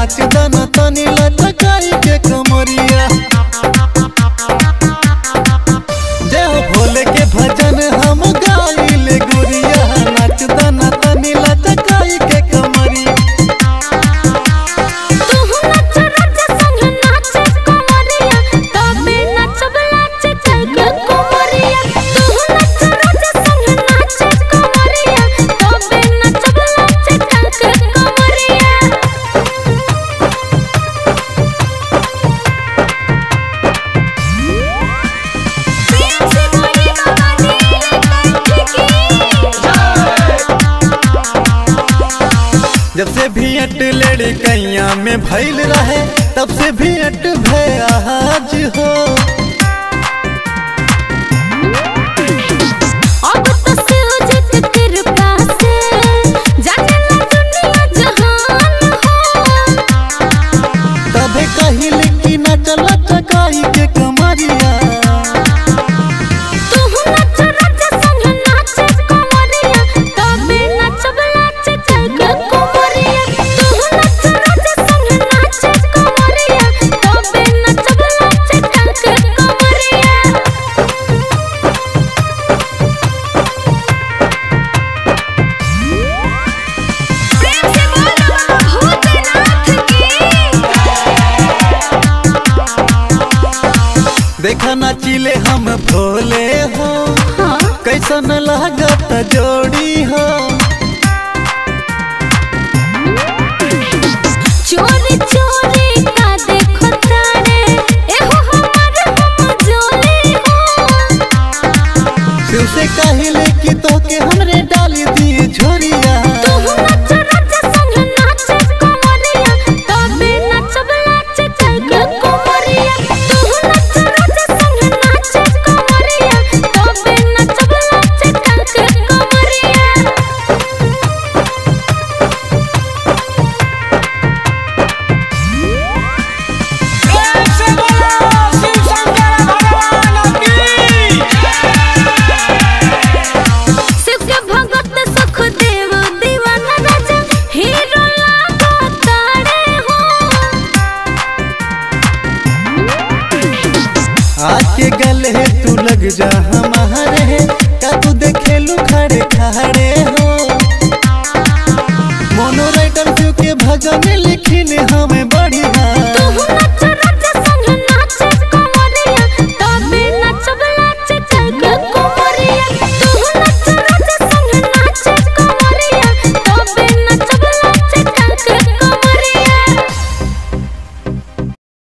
नाच दन तनी लटकाई के कमरिया जय हो भोले के भजन हम गाइले गुरिया नाच दन तनी लटकाई के कमरिया तू नच रच संग नाच कोमरिया तबे नचब लाच चल के कोमरिया तू नच रच संग नाच कोमरिया तबे नचब लाच चल के कोमरिया प्रेम से बोली बाबा नीलकंठ की जब से भी अट लड़कैया में भइल रहे तब से भी अट भयाज हो अब तो सूझत कृपा से जाने ला दुनिया जहान हो तबे कहिल कि न चल चकाई के कमरिया तू नच रच संग नाच कोमरिया तबे नचब लाच चल के कोमरिया तू नच रच संग नाच कोमरिया तबे नचब लाच चल के कोमरिया प्रेम से बोलो बाबा भूतनाथ की देखा नाचिले हम भोले हो हाँ कैसन लागत जोड़ी हो चोरी चोरी का देखो तारे एहो हमर हम जोली हो शिव से कहिले कि तो के हमरे डाली दिए झोरिया तू नच रच संग नाच कोमरिया तबे नचब लाच चल के कोमरिया तू नच रच संग नाच कोमरिया तबे नचब लाच चल के कोमरिया प्रेम से बोलो शिव शंकर भगवान की शिव के भगत सुख देव दीवाना राजा हीरो लागो तारे हो आज के गले तू लग जा हमारे का तू देखे लू खड़े खड़े